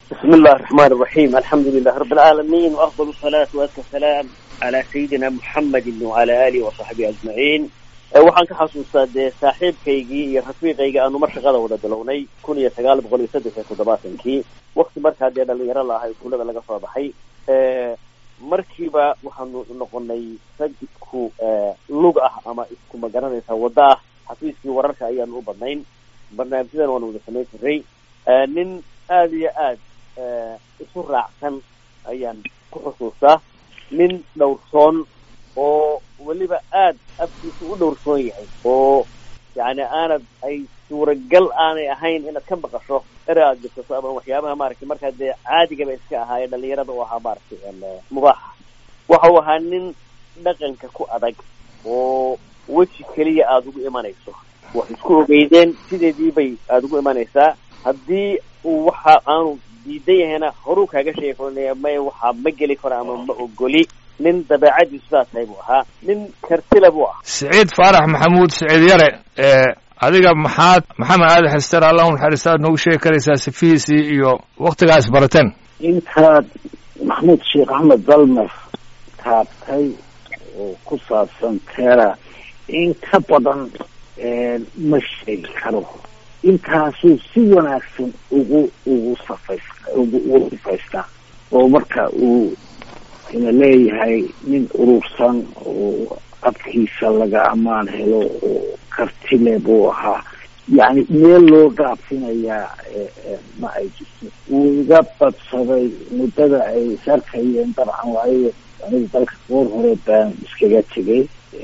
بسم الله الرحمن الرحيم الحمد لله رب العالمين وأفضل الصلاة وأزكى السلام على سيدنا محمد وعلى آله وصحبه أجمعين waxaan ka xasuustaa dee saaxiibkaygii iyo rafiiqayga aanu mar shaqada wada bilownay kun iyo sagaal boqol iyo saddex iyo toddobaatankii wakti markaa dee dhalinyaro la ahaa iskuullada laga soo baxay markiiba waxaanu noqonay rag isku lug ah ama isku magaranaysa waddo ah xafiiskii wararka ayaanu u badnayn barnaamijyadan waanu wada samayn jiray nin aada iyo aad isu raacsan ayaan ku xusuustaa nin dhowrsoon oo weliba aad afkiisa u dhowrsoon yahay oo yani aanad ay suuragal aanay ahayn inaad ka maqasho ere aad jirtaso ama waxyaabaha maaragtay markaa dee caadigaba iska ahaa ee dhalinyarada u ahaa maaragtay mubaaxa waxa uu ahaa nin dhaqanka ku adag oo weji keliya aada ugu imanayso wax isku ogeydeen sideedii bay aada ugu imanaysaa haddii uu waxa aanu diidan yahayna horuu kaaga sheegi karo may waxaa ma geli karo ama ma ogoli nin dabeecadiisu sidaa tahay buu ahaa nin kartila buu ahaa siciid faarax maxamuud siciid yare adiga maxaad maxamed aali xester allah u naxariista aad noogu sheegi karaysaa sifihiisii iyo waktigaa isbarateen intaad maxamuud sheekh axmed dalmer taabtay oo ku saabsan teera in ka badan ma sheegi karo intaasuu si wanaagsan ugu ugu safays ugu ugu sifaystaa oo marka uu ina leeyahay nin urursan oo abkiisa laga ammaan helo oo kartile buu ahaa yacni meel loo dhaafinayaa ma ay jirto wuu iga badsaday muddada ay sarkayeen dabcan waayo aniga dalka goor hore baan iskaga tegay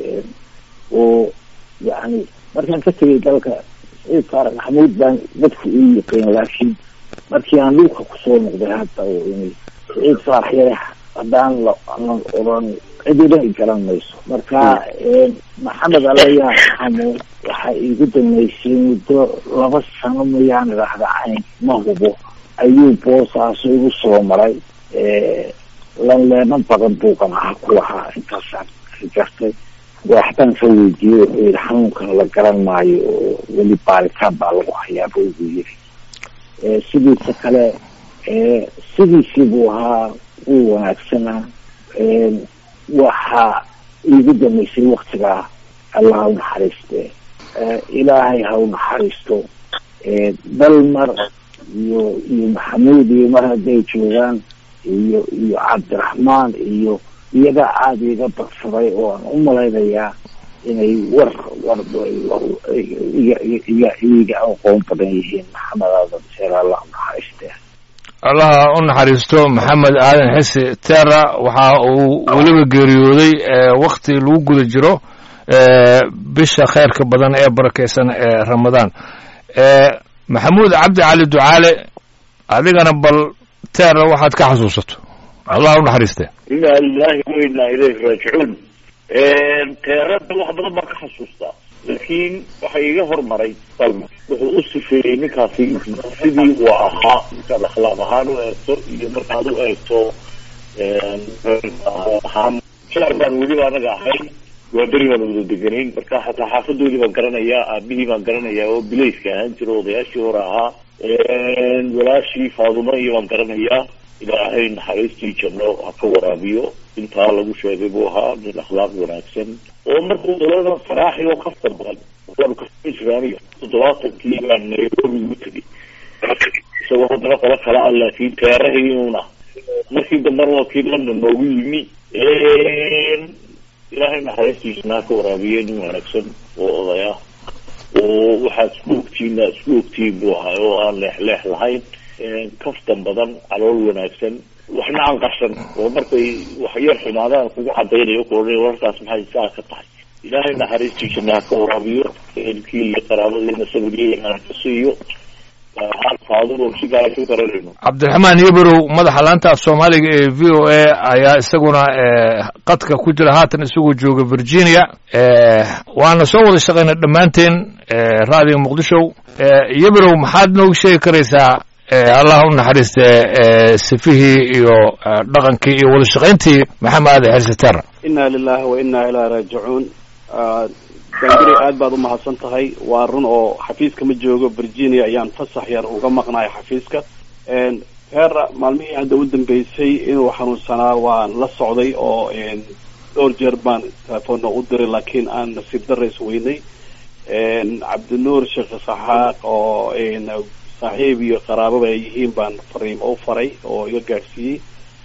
oo yacni markaan ka tegay dalka saciid faarax maxamuud baan dadku ii yiqiin laakiin markii aan dhulka kusoo noqday hadda oo imi saciid faarax yare haddaan la lan oran cidina i garan mayso marka maxamed alayaa xamuud waxaa iigu dambeysay muddo laba sano mayaan idhaahda cayn ma hubo ayuu boosaaso igu soo maray lanleeno badan buuqan aha ku lahaa intaasaan gartay waaxbaan ka weydiiyey wuxuu yihi xanuunkan la garan maayo oo weli baaritaan baa lagu hayaaba ugu yiri sidiisa kale sidiisii buu ahaa wuu wanaagsanaa waxaa iigu dambeysay waktigaa allah ha u naxariiste ilaahay ha u naxariisto dalmar iyo iyo maxamuud iyo mar hadday joogaan iyo iyo cabdiraxmaan iyo iyaga aada iga badsaday oo aan u malaynayaa inay war war iga iga iga aqoon badan yihiin maxamed aadan seer allah u naxariiste allaha u naxariisto maxamed aadan xisi terra waxa uu weliba geeriyooday wakti lagu guda jiro bisha kheyrka badan ee barakeysan ee ramadaan maxamuud cabdi cali ducaale adigana bal terra waxaad ka xasuusato allah u naxariiste inaa lilahi wa inaa ilayhi raajicuun teerada wax badan baan ka xasuustaa laakiin waxa iga hormaray dalma wuxuu u sifeeyey ninkaasi sidii uu ahaa markaad akhlaaq ahaan u eegto iyo markaad u eegto ahaan jaar baan weliba anaga ahay waa beri baan wada deganayn marka xataa xaafadoodii baan garanayaa aabihii baan garanayaa oo bilayska ahaan jira odayaashii hore ahaa walaashii faadumo iyo baan garanayaa ilaahay naxariistii janno ha ka waraabiyo intaa lagu sheegay buu ahaa nin akhlaaq wanaagsan oo markuu daladan faraaxi oo kafta badan waanu kasii jiraaniga toddobaatankii baan nairobi ugu tegay isagoo haddana qolo kala ah laakiin teerahiiuna markii dambena waa kii london noogu yimi ilaahay naxariistiisana ha ka waraabiye nin wanaagsan oo odaya oo waxaad isku ogtiin isku ogtiin buu ahaa oo aan leex leex lahayn kaftan badan calool wanaagsan waxna aan qarsan oo markay wax yar xumaadaan kugu cadaynayo kuoa wararkaas maxay saa ka tahay ilaahay naxariistiisana ha ka waraabiyo ehelkii iyo qaraabadiina sabriye aan ka siiyo cabdiraxmaan yabarow madaxa laanta af soomaaliga ee v o a ayaa isaguna qadka ku jira haatan isagoo jooga virginia waana soo wada shaqaynay dhammaanteen raadiga muqdisho yabarow maxaad noogu sheegi karaysaa allah u naxariiste sifihii iyo dhaqankii iyo wada shaqayntii maxamed aadan xirsi terra inna lilahi wa inna ilaa raajicuun dangari aad baad umahadsan tahay waa run oo xafiiska ma joogo virginia ayaan fasax yar uga maqnayo xafiiska heera maalmihii hadda u dambeysay inuu xanuunsanaa waan la socday oo dhowr jeer baan telefoonna u diray laakiin aan nasiib darra isweynay cabdinuur sheekh saxaaq oo saaxiib iyo qaraababa ay yihiin baan fariimo u faray oo iga gaadhsiiyey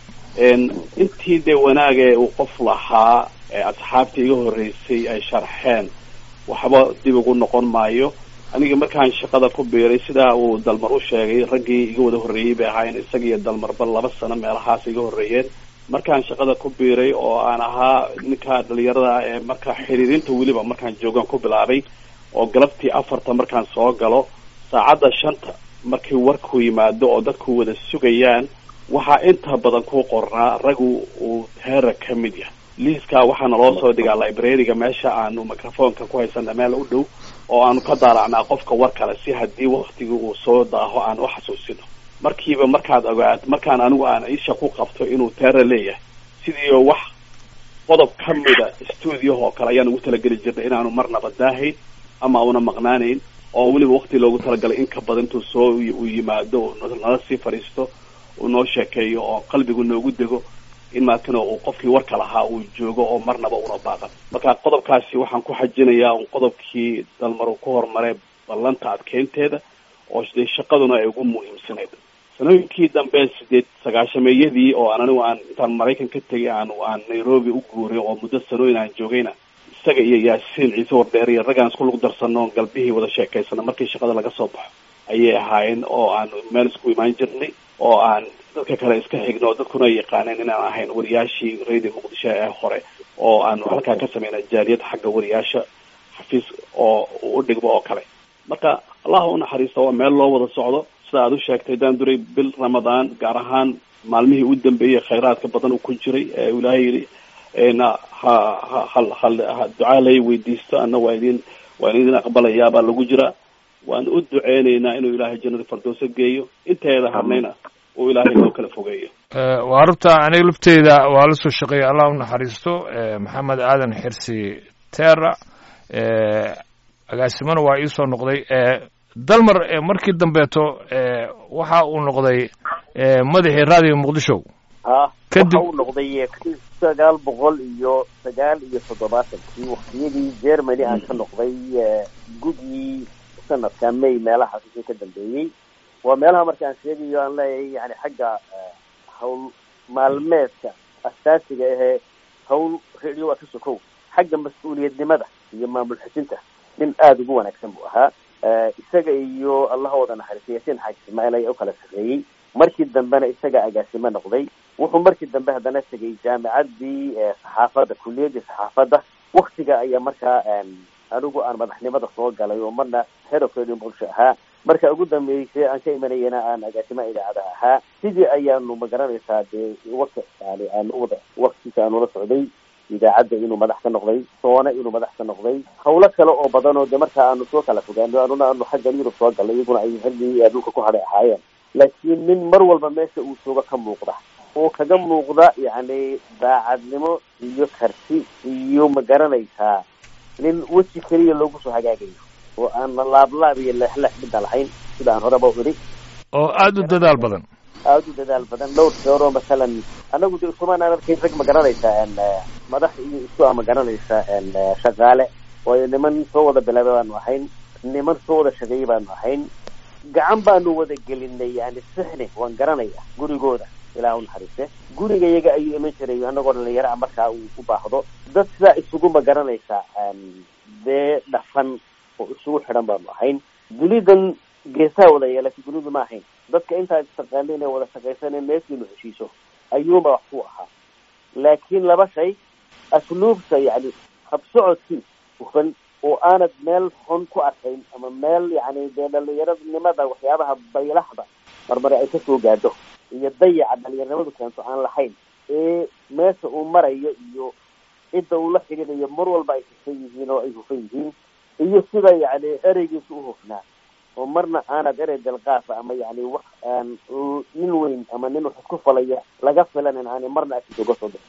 intii dee wanaagee uu qof lahaa asxaabtii iga horreysay ay sharxeen waxba dib ugu noqon maayo aniga markaan shaqada ku biiray sidaa uu dalmar u sheegay raggii iga wada horreeyey bay ahaayeen isaga iyo dalmarba laba sano meelahaas iga horreeyeen markaan shaqada ku biiray oo aan ahaa ninka dhalinyarada ee marka xiriirinta weliba markaan joogaan ku bilaabay oo galabtii afarta markaan soo galo saacadda shanta markii warku yimaado oo dadku wada sugayaan waxaa inta badan ku qornaa ragu uu heera ka mid yahay liiskaa waxaana loo soo dhigaa librariga meesha aanu microfonka ku haysana meel u dhow oo aanu ka daalacnaa qofka war kale si haddii waktigii uu soo daaho aan u xasuusino markiiba markaad ogaat markaan anigu aan isha ku qabto inuu teera leeyahay sidii wax qodob ka mida stuudiyahoo kale ayaan ugu talageli jirnay inaanu marnaba daahayn ama una maqnaanayn oo weliba wakti loogu talagalay in ka badan intuu soo uu yimaado nala sii fadhiisto uu noo sheekeeyo oo qalbigu noogu dego in maakano uu qofkii warka lahaa uu joogo oo marnaba una baaqan marka qodobkaasi waxaan ku xajinayaa un qodobkii dalmar uu ku horumaray ballanta adkeynteeda oo dee shaqaduna ay ugu muhiimsanayd sanooyinkii dambe sideed sagaashameeyadii oo aan anigu aan intaan maraykan ka tegay aan aan nairobi u guuray oo muddo sanooyin aan joogayna isaga iyo yaasiin ciise wardheer iyo raggaan isku lug darsano galbihii wada sheekaysana markii shaqada laga soo baxo ayay ahaayeen oo aan meel isku imaan jirnay oo aan dadka kale iska xigno dadkuna ay yaqaaneen inaan ahayn wariyaashii radio muqdisho ee hore oo aanu halkaa ka sameynay jaaliyad xagga wariyaasha xafiis oo u dhigmo oo kale marka allah u naxariisto waa meel loo wada socdo sida aad u sheegtay daan duray bil ramadaan gaar ahaan maalmihii u dambeeyey khayraadka badan uu ku jiray ee ilaahay yidhi na ha ha hal hal ducaa lay weydiisto anna waa idin waan idin aqbalayaabaa lagu jiraa waan u duceynaynaa inuu ilaahay jannada fardooso geeyo inteeda hadnayna uu ilaahay noo kala fogeeyo waa rubta aniga lafteyda waa la soo shaqeeyay allah u naxariisto maxamed aadan xirsi terra agaasimana waa iisoo noqday dalmar markii dambeeto waxa uu noqday madaxii raadiga muqdisho ha Kadib- waxa uu noqday kun sagaal boqol iyo sagaal iyo toddobaatankii waktiyadii germany aan ka noqday eh, gudii sanadka may meelahaas wixii ka dambeeyey waa meelaha marka aan sheegayo aan leeyahay yani xagga eh, hawl maalmeedka asaasiga ahee hawl radio waa ka sokow xagga mas-uuliyadnimada iyo maamul xujinta nin aada ugu wanaagsan buu ahaa Eh, isaga iyo allaha wada naxariistay yaasiin xaaji ismaaciil ayaa u kala sarreeyey markii dambena isaga agaasimo noqday wuxuu markii dambe haddana tegay jaamicaddii eh, saxaafadda kuliyaddii saxaafadda waktiga ayaa markaa em, anigu aan madaxnimada soo galay oo marna head of radio muqdisho ahaa marka ugu dambeysay aan ka imanayana aan agaasimaha idaacada ahaa sidii ayaanu magaranaysaa dee waka yani aan wada waktiisa aan ula socday idaacadda inuu madax ka noqday soona inuu madax ka noqday hawlo kale oo badan oo de marka aanu soo kala fogaano anuna aanu xagga yurub soo galnay iyaguna ay xilligii ee dhulka ku hadhay ahaayeen laakiin nin mar walba meesha uu joogo ka muuqda oo kaga muuqda yacni daacadnimo iyo karti iyo ma garanaysaa nin weji keliya loogu soo hagaagayo oo aan laablaab iyo leexleex midna lahayn sida aan horeba u idhi oo aada u dadaal badan aada u dadaal badan dhowr jeer oo masalan anagu de iskumaan aan arkayn rag ma garanaysaa en madax iyo isku ah ma garanaysaa en shaqaale waayo niman soo wada bilaabay baanu ahayn niman soo wada shaqeeyey baanu ahayn gacan baanu wada gelinay yani sixni waan garanaya gurigooda ilaah u naxariiste guriga iyaga ayuu iman jiray anagoo dhalinyaro ah markaa uu u baahdo dad sidaa isugu ma garanaysaa en dee dhafan oo isugu xidhan baanu ahayn dunidan geesaha wada yeelatay dunidu ma ahayn dadka intaa istaqaana inay wada shaqaysaneen meeshiinu heshiiso ayuunba wax ku ahaa laakiin laba shay asluubta yani habsocodkii hufan oo aanad meel xun ku arkayn ama meel yani dee dhalinyaronimada waxyaabaha baylaxda marmare ay kasoo gaadho iyo dayaca dhalinyaronimadu keento aan lahayn ee meesha uu marayo iyo cidda uu la xidhiidhayo mar walba ay hufan yihiin oo ay hufan yihiin iyo sida yani ereygiisu u hufnaa oo marna aanad erey dalqaafa ama yani wax aan nin weyn ama nin wax isku falaya laga filanin aanay marna agtiisa uga soo bixi jirin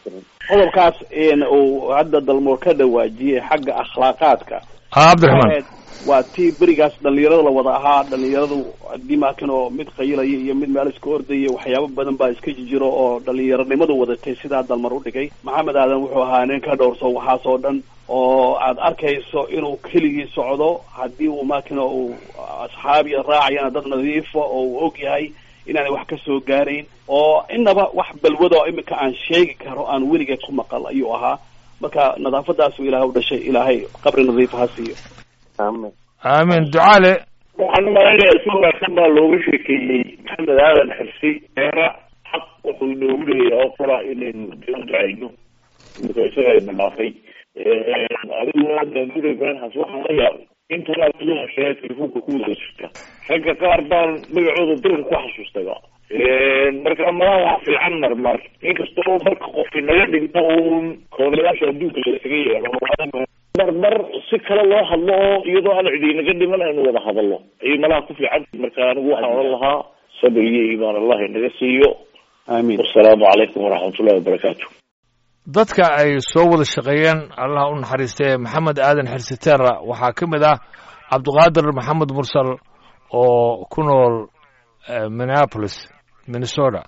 qodobkaas uu hadda dalmoor ka dhawaajiyey xagga akhlaaqaadka cabdiraxmaan waa tii berigaas dhalinyarada la wada ahaa dhalinyaradu dimakan oo mid qayilaya iyo mid meel iska ordaya waxyaabo badan baa iska jijiro oo dhalinyaronimadu wadatay sidaa dalmar u dhigay maxamed aadan wuxuu ahaa nin ka dhowrso waxaas oo dhan oo aad arkayso inuu keligii socdo haddii uu makina uu asxaabiya raacayana dad nadiifa oo uu og yahay inaanay wax ka soo gaarayn oo inaba wax balwada oo iminka aan sheegi karo aan weliga ku maqal ayuu ahaa marka nadaafadaasu ilahay u dhashay ilaahay qabri nadiifa ha siiyo aamin aamin ducaale waxaan umalaynaya si wanaagsan baa looga sheekeeyey maxamed aadan xirsi eera xaq wuxuu inoogu leeyahay oo kala inaynu u ducayno imika isaga ina dhaafay adigu daanduray branhas waxaan la yaabay intanaa kudaa sheega telefoonka ku wada jirta ragga qaar baan magacooda diran ku xasuustayba marka malaha wax fiican marmar inkastoo marka qofki naga dhinto uun koodayaasha adduunka laisaga yeelo marmar si kale loo hadlo oo iyadoo aan cidi naga dhiman aynu wada hadallo ayay malaha ku fiican marka anigu waxaan odhan lahaa sabir iyo iimaan allah inaga siiyo aamin wasalaamu calaykum waraxmatullahi wabarakaatu dadka ay soo wada shaqeeyeen allah u naxariistee maxamed aadan xirsiteera waxaa ka mid ah cabdiqaadir maxamed mursal oo ku nool minneapolis minnesota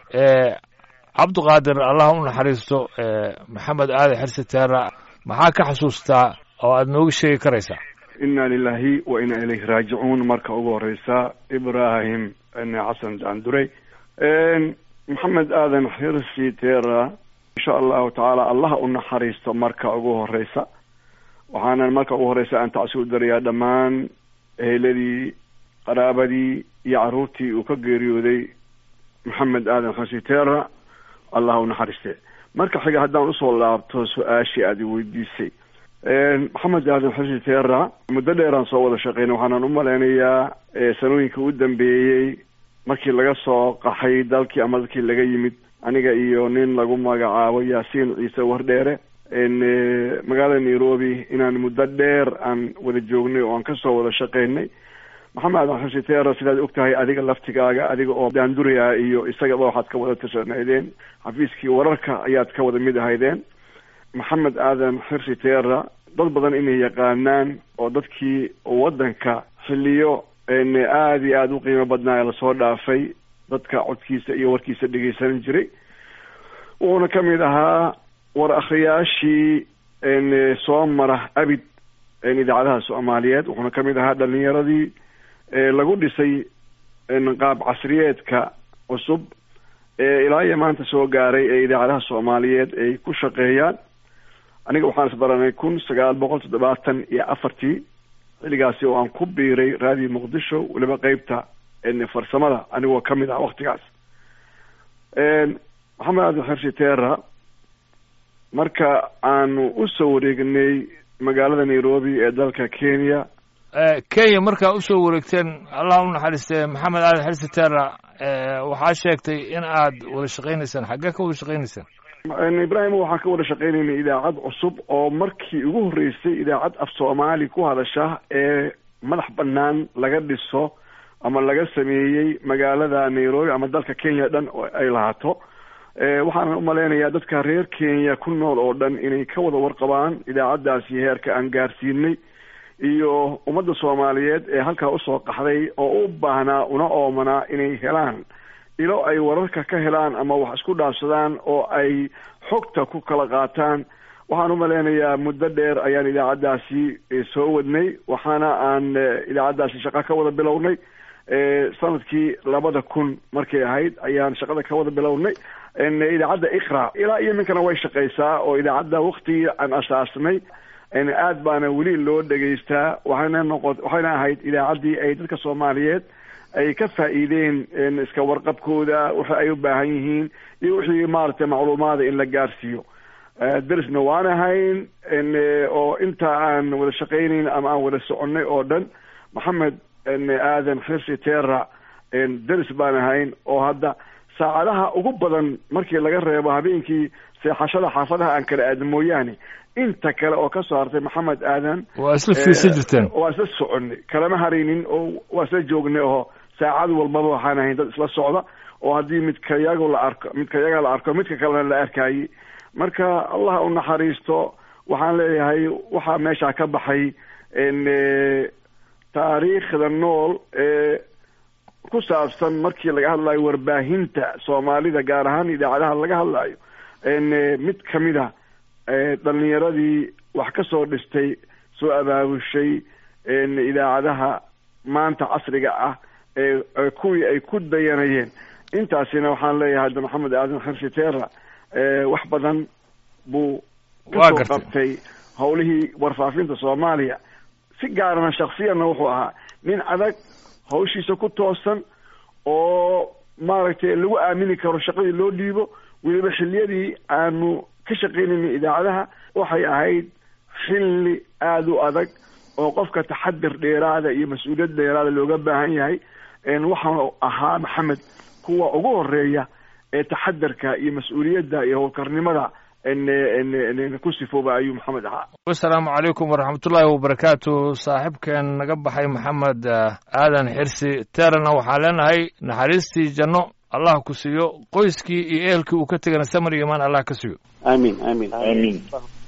cabdiqaadir allah u naxariisto maxamed aadan xirsiteera maxaa ka xasuustaa oo aada nooga sheegi karaysaa inna lilahi wa inna ilayhi raajicuun marka ugu horeysa ibrahim xasan daandurey maxamed aadan xirsi tera insha allahu tacaala allah u naxariisto marka ugu horeysa waxaanan marka ugu horeysa aan tacsi u darayaa dhammaan eheladii qaraabadii iyo caruurtii uu ka geeriyooday maxamed aadan xirsi tera allah u naxariiste marka xiga haddaan usoo laabto su-aashii aad i weydiisay maxamed aadan xirsi tera muddo dheeraan soo wada shaqeynay waxaanan u malaynayaa sanooyinka u dambeeyey markii laga soo qaxay dalkii ama dalkii laga yimid aniga iyo nin lagu magacaabo yaasiin ciise wardheere magaalada nairobi inaan muddo dheer aan wada joognay oo aan kasoo wada shaqeynay maxamed aadan xirsi tera sidaad og tahay adiga laftigaaga adiga oo daanduriya iyo isagaba waxaad ka wada tirsanaydeen xafiiskii wararka ayaad ka wada mid ahaydeen maxamed aadan xirsi tera dad badan inay yaqaanaan oo dadkii waddanka xilliyo aada iyo aada u qiimo badnaa ee lasoo dhaafay dadka codkiisa iyo warkiisa dhegeysanan jiray wuxuuna ka mid ahaa war akhriyaashii soo mara abid idaacadaha soomaaliyeed wuxuuna ka mid ahaa dhalinyaradii lagu dhisay qaab casriyeedka cusub ee ilaa iyo maanta soo gaaray ee idaacadaha soomaaliyeed ay ku shaqeeyaan aniga waxaan isbaranay kun sagaal boqol toddobaatan iyo afartii xilligaasi oo aan ku biiray raadiyo muqdisho weliba qeybta farsamada anigoo ka mid ah waktigaas maxamed aadan xirsi tera marka aanu usoo wareegnay magaalada nairobi ee dalka kenya kenya markaa usoo wareegteen allah u naxariistee maxamed aadan xirsi tera waxaa sheegtay in aad wada shaqeynaysaan xaggee ka wada shaqeynaysaan ibrahim waxaan ka wada shaqeynaynay idaacad cusub oo markii ugu horreysay idaacad af soomaali ku hadasha ee madax banaan laga dhiso ama laga sameeyey magaalada nairobi ama dalka kenya dhan ay lahaato waxaanan umalaynayaa dadka reer kenya ku nool oo dhan inay ka wada warqabaan idaacaddaasi heerka aan gaarsiinay iyo ummadda soomaaliyeed ee halkaa usoo qaxday oo u baahnaa una oomanaa inay helaan ilo ay wararka ka helaan ama wax isku dhaafsadaan oo ay xogta ku kala qaataan waxaan umaleynayaa muddo dheer ayaan idaacaddaasi soo wadnay waxaana aan idaacaddaasi shaqo ka wada bilownay sanadkii labada kun markay ahayd ayaan shaqada ka wada bilownay idaacadda iqra ilaa iyo iminkana way shaqeysaa oo idaacadda waktigii aan asaasnay aad baana weli loo dhegaystaa waxayna noqo waxayna ahayd idaacaddii ay dadka soomaaliyeed ay ka faa'iideen iska warqabkooda waxa ay u baahan yihiin iyo wixii maaragtay macluumaada in la gaarsiiyo derisna waan ahayn oo inta aan wada shaqeynayn ama aan wada soconay oo dhan maxamed aadan xirsi tera deris baan ahayn oo hadda saacadaha ugu badan markii laga reebo habeenkii seexashada xaafadaha aan kala aadin mooyaane inta kale oo kasoo hartay maxamed aadan waa isla fiirsan jirteen waa isla soconay kalama haraynin oo waa isla joognay oo saacad walbaba waxaan ahayn dad isla socda oo haddii midka yago la arko midka yaga la arko midka kalena la arkayay marka allah u naxariisto waxaan leeyahay waxaa meeshaa ka baxay taariikhda nool ee ku saabsan markii laga hadlayo warbaahinta soomaalida gaar ahaan idaacadaha laga hadlayo mid kamid a dhalinyaradii wax ka soo dhistay soo abaabushay idaacadaha maanta casriga ah ee kuwii ay ku dayanayeen intaasina waxaan leeyahay hadda maxamed aadan xirsi teera wax badan buu kasoo qabtay howlihii warfaafinta soomaaliya si gaarana shaksiyanna wuxuu ahaa nin adag hawshiisa ku toosan oo maaragtay lagu aamini karo shaqadii loo dhiibo weliba xilliyadii aanu ka shaqaynayna idaacadaha waxay ahayd xilli aada u adag oo qofka taxadir dheeraada iyo mas-uuliyad dheeraada looga baahan yahay waxaanu ahaa maxamed kuwa ugu horeeya ee taxadarka iyo mas-uuliyadda iyo howlkarnimada ku sifooba ayuu maxamed ahaa asalaamu calaykum waraxmatullaahi wabarakaatu saaxiibkeen naga baxay maxamed aadan xirsi terana waxaan leenahay naxariistii janno allah ku siiyo qoyskii iyo ehelkii uu ka tegana samar iyo imaan allah ka siiyo aamin aamin amiin